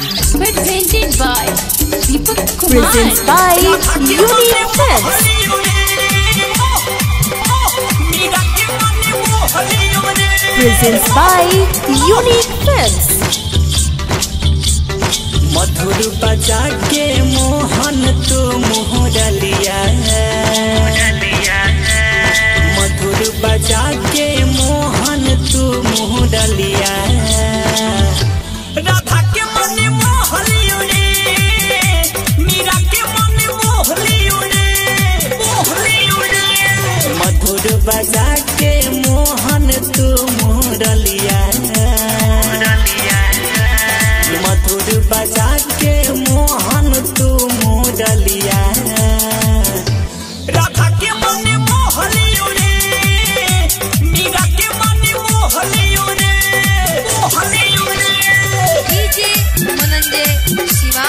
Presented by Deepak Kumar. Presents by Unique Films. Presents by Unique Films. मधुर बजा के मोहन तू मोहरलिया मधुर बजा के मोहन तू मोहरलिया राधा के मन मोहलियो रे मीरा के मन मोहलियो रे मोहलियो रे मधुर बजा के मोहन तू मोहरलिया मधुर बजा के मोहन तू मोडलिया राधा के मन मोहलियो रे मीरा के मन मोहलियो रे मोहलियो रे DJ Mananjay Shiva.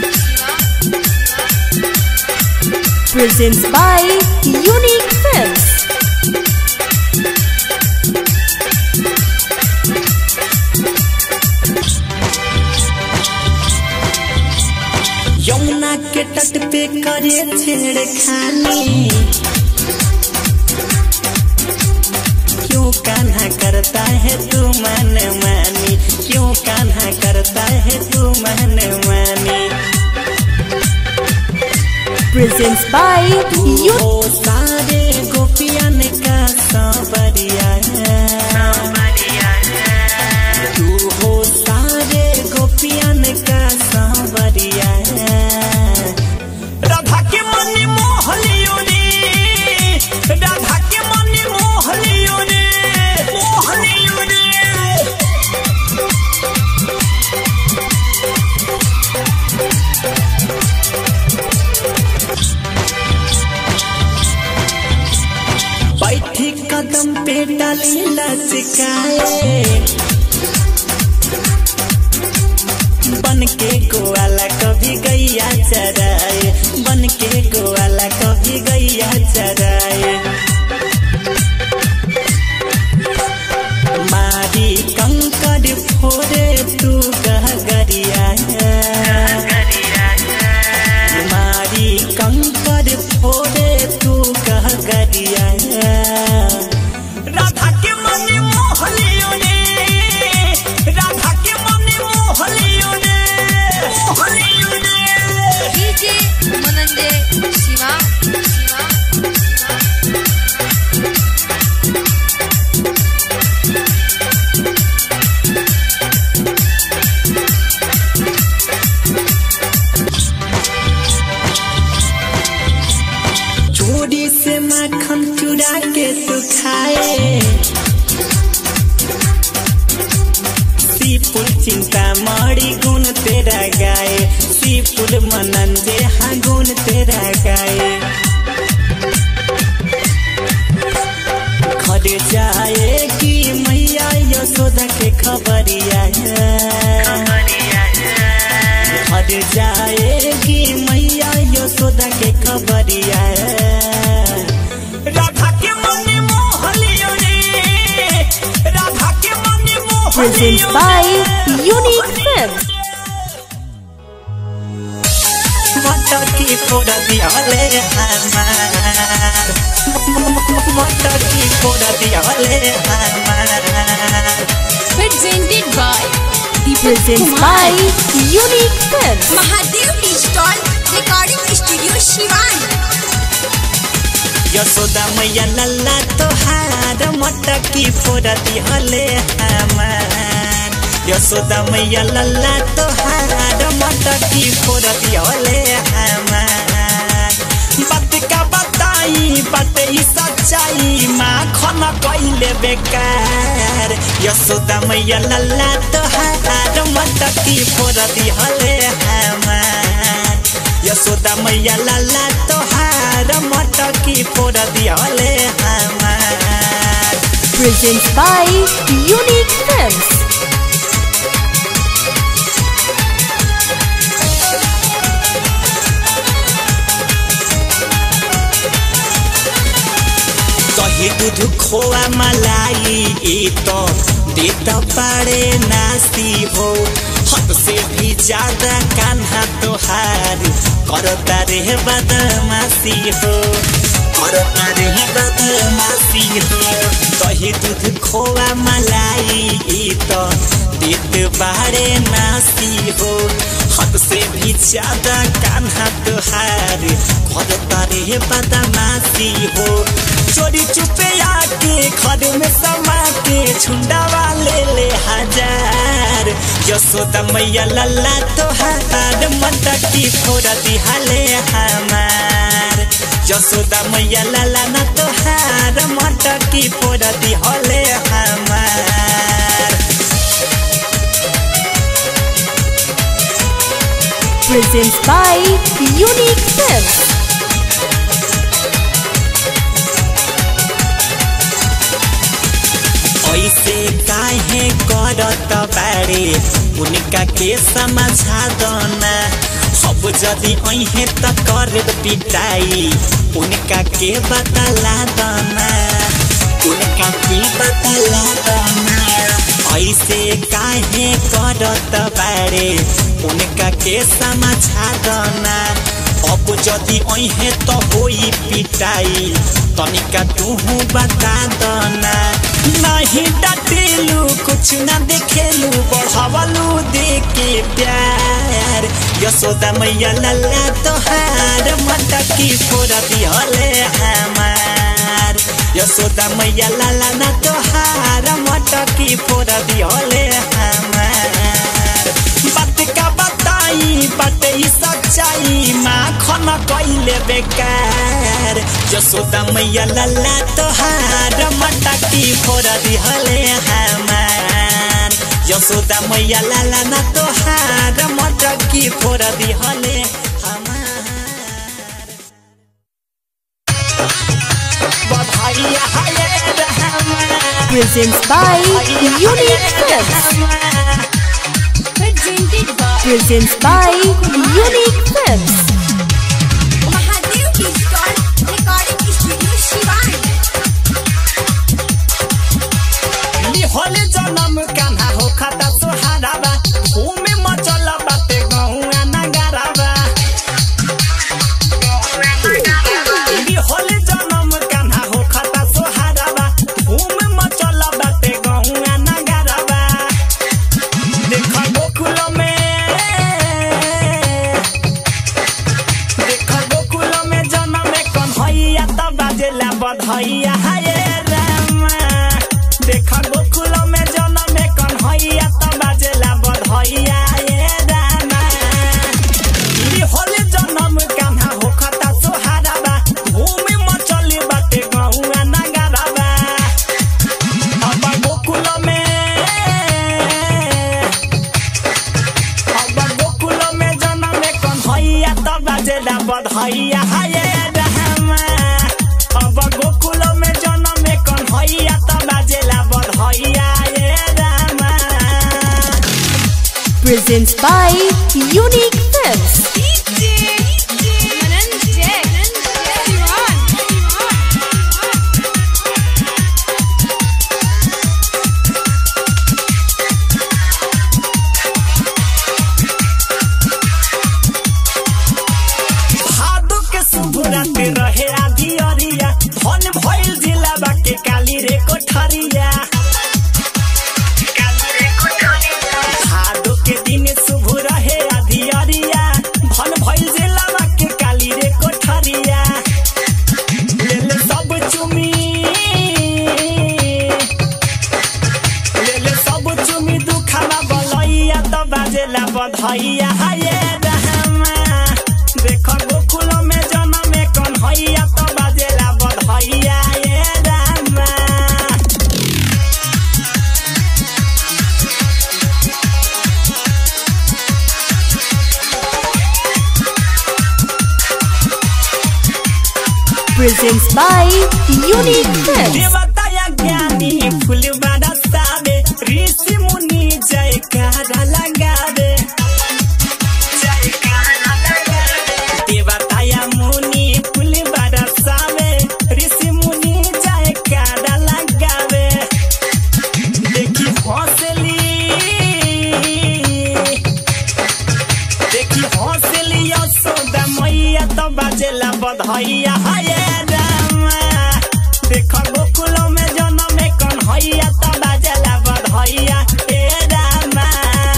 Presents by Unique Films. Yamuna के तट पे करे छेड़खानी क्यों कान्हा करता है तू मन मानी क्यों कान्हा करता है तू मन मानी Presents by तू Unique हो सारे गोपियन का सांवरिया तू हो सारे गोपियन का सांवरिया राधा के मन मोहलियो रे राधा के मन मोहलियो रे मोहलियो रे बैठी कदम पे डाली लचकाए बन के गोवाला कभी गैया चराए बन के गोवाला कभी गैया चराए मारी कंकर फोरे तू गहगरिया मारी कंकर फोरे तू गहगरिया राधा के मन मोहलियो रे राधा के मन मोहलियो रे मोहलियो रे DJ Mananjay Shiva. चोरी से माखन चुरा के तू खाए सीपुर चिंता मड़ी गुण तेरा गाए सीपुर मनंजे हाँ गुण तेरा गाए घर जाए कि मैया यशोदा के खबरिया घर जाए कि मैया यशोदा के खबरिया राधा के मन मोहलियो रे राधा के मन Presents मोहलियो by Unique Films. मटर की फोड़ा दियाले हमार मटर की फोड़ा दियाले हमार Presented by Deepak Presents Kumar. by Unique Films. Mahadev digital recording studio Siwan Yashoda मैया लल्ला तोहार मटकी फोड़ा दिहले हमार यशोदा मैया लल्ला तोहार मटकी फोड़ा दिहले हमार बात का बताई बात ई सच्चाई माखन कइले बेकार यशोदा मैया लल्ला तोहार मटकी फोड़ा दिहले हमार यशोदा मैया लाला तोहार मटकी फोड़ दियाले हमार Presents by Unique Films. दही दूध खोआ मलाई ई तो ये तो बड़े नासी हो हद से भी ज्यादा कान्हा तोहार करता रे बदमाशी हो करता रे बदमाशी हो दही दूध खोआ मलाई ई तो देत बाड़े नासी हो हद से भी ज्यादा कान्हा तोहार करता रे बदमाशी हो चोरी चुपे आके घर में समा के छुंडावा ले ले हजार यशोदा मैया लल्ला तोहार मटकी फोड़ दिहाले हमार यशोदा मैया लल्ला न तोहार मटकी फोड़ दिहले हमार Presents by Unique Films. ऐसे काहे करत बारे उनका के समझा दना अब जदि अहे त कर पिटाई उनका के बतला दना उनका के बतला दना ऐसे काहे करत बारे उनका के समझा दना अब जदि अहे त होई पिटाई तनिका तूहू बता दना नहीं डटेलू कुछ न देखेलू बढ़ावलू देके प्यार यशोदा मैया लल्ला तोहार मटकी फोड़ दिहले हमार यशोदा मैया लल्ला न तोहार मटकी फोड़ दिहले हमार बात का बताई बात ई सच्चाई माखन कैले बेकार यशोदा मैया लल्ला तोहार मटकी फोड़ दिहले हमार यशोदा मैया लल्ला न तोहार मटकी फोड़ दिहले हमार बधाई हाय Rahman Presents by Unique Films. presented by Presents by Unique Films. Mahadev digital recording studio Siwan होले जन्म कान्हा हो खाता सोहाराबा घूमे मचल बाटे गहुआ नगाराबा होले जन्म कान्हा हो खाता सोहाराबा घूमे मचल बाटे गहुआ नगाराबा देख गोकुल में देख गोकुल में जन्म कन्हैया त बाजेला बधैया हाय रामा देख गोकुल में जन्म कन्हैया त बाजेला बधैया ये रामा ई होले जन्म कान्हा हो खता सोहाराबा भूमि मचली बाटे गहुआ नगाराबा अब गोकुल में अब गोकुल में जन्म कन्हैया त बाजेला बधैया हाय रहमा अब गोकुल में जन्म कन्हैया त बाजेला बधैया ये रामा Presents by Unique Films. Mananjay Siwan भादो के शुभ रात रहे आधी अरिया धन भइल जिला बाके काली रे कोठरिया भादो के दिन शुभ रहे आधी अरिया धन भइल जिला बाके काली रे कोठरिया लेल सब चुमी लेल सब चुमी दुखाना बलैया त बाजेला बधैया हाय रहमा देख गोकुल में जन्म कन्हैया त बाजेला बधैया ये रामा Presents by Unique Films. देवताया ज्ञानी फूल बरसावे ऋषि मुनि जयकारा लगावे देवताया मुनि फूल बरसावे ऋषि मुनि जयकारा लगावे देखी बधैया हाय रामा देख गोकुल में जन्म में कन्हैया त बाजला बधैया ए रामा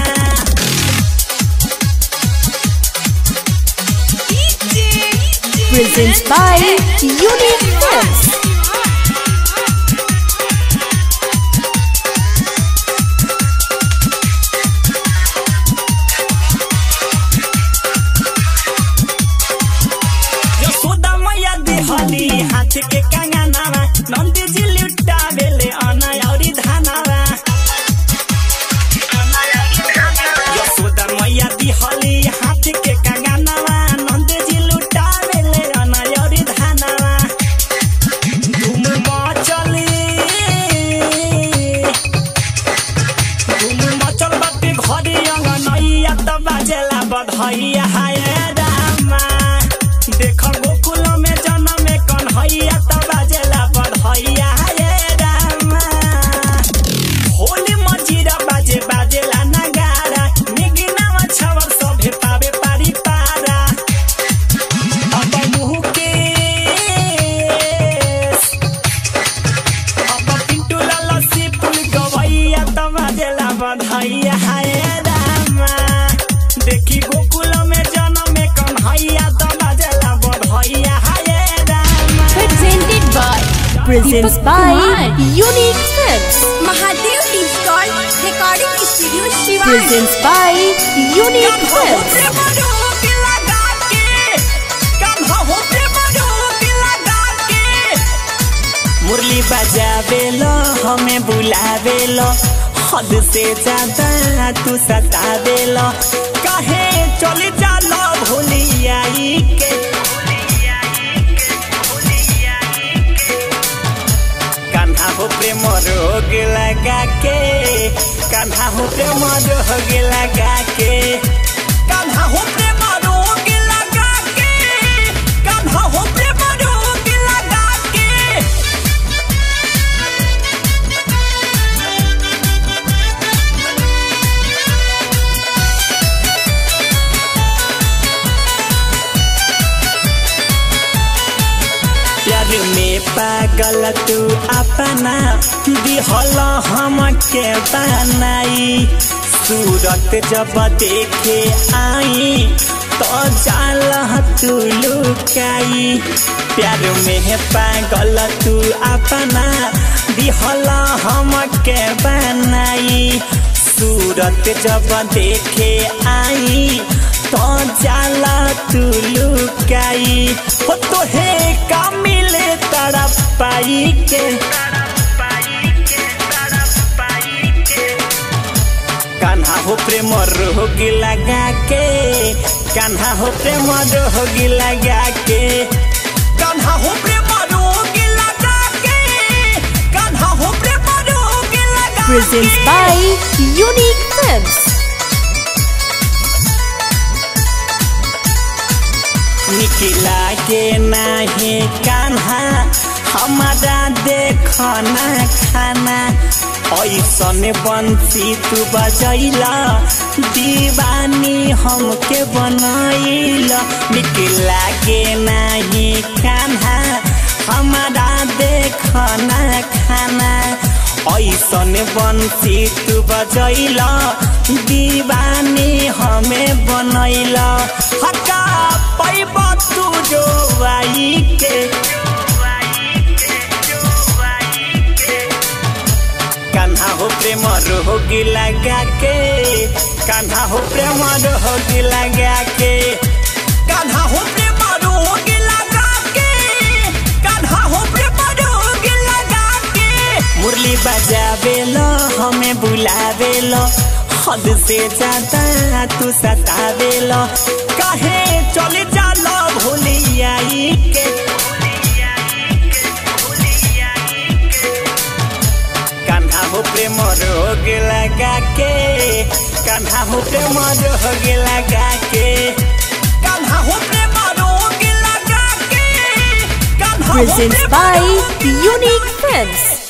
Presents by Unique Films. Yashoda मैया देहली हाथ के कंगनावा नंदी जी लुटा बेले अना औरी धानावा यशोदा मैया देहली हाथ के कंगनावा नंदी जी लुटा बेले अना औरी धानावा धूम मचली धूम मचल बाटे घरे अंगनैया त बाजेला बधैया हाय रामा देख गोकुल में जन्म में कन्हैया त बाजेला बधैया हाय रामा होली मजीरा बाजे बाजेला नगारा निगिनावा छवर सभे पावे पारी पारा अब मुँह के अब पिंटू लाला से पुल गवैया त बाजेला बधैया हाय रामा देखी गोकुल में जन्म में कन्हैया त बाजेला बधैया हाय Rama Presented by Presents by Unique Films. Mahadev digital recording studio Siwan Presents by Unique Films. मुरली बजावेलो हमें बुलावेलो हद से ज्यादा तू सतावेलो कहे चली जालो भूलियाई के कान्हा हो प्रेम रोग लगा के कान्हा हो प्रेम रोग लगा के कान्हा हो प्रेम रोग लगा के कान्हा हो प्रेम रोग लगा के प्यार में पागल तू अपना दिहल हम के बनाई सूरत जब देखे आई तो जाल तू लुकाई प्यार में पागल तू अपना दिहल हम के बनाई सूरत जब देखे आई तो जाला तू लुकाई हो तो हे का मिले तड़प पाई के कान्हा हो प्रेम रोग लगा के कान्हा हो प्रेम रोग लगा के कान्हा हो प्रेम रोग लगा के कान्हा हो प्रेम रोग लगा Presents by Unique Films. निकला के नाही कान्हा हमारा देखना खाना ऐसन बंसी तू बजैला दीवानी हमके बनैला निकला के नाही कान्हा हमारा देखना खाना ऐसन बंसी तू बजैला दीवानी हमें बनैला हका पैब तू जो आई के कान्हा हो प्रेम रोगी लगा के कान्हा हो प्रेम रोगी लगा के कान्हा हो प्रेम रोगी लगा के कान्हा हो प्रेम रोगी लगा के मुरली बजावेलो हमें बुलावेलो हद से ज्यादा तू सतावेलो कहे चले जालो भूलियाई के कान्हा हो प्रेम रोग लगा के कान्हा हो प्रेम रोग लगा के कान्हा हो प्रेम रोग लगा के कान्हा हो Presents प्रेम by रोग Unique Films.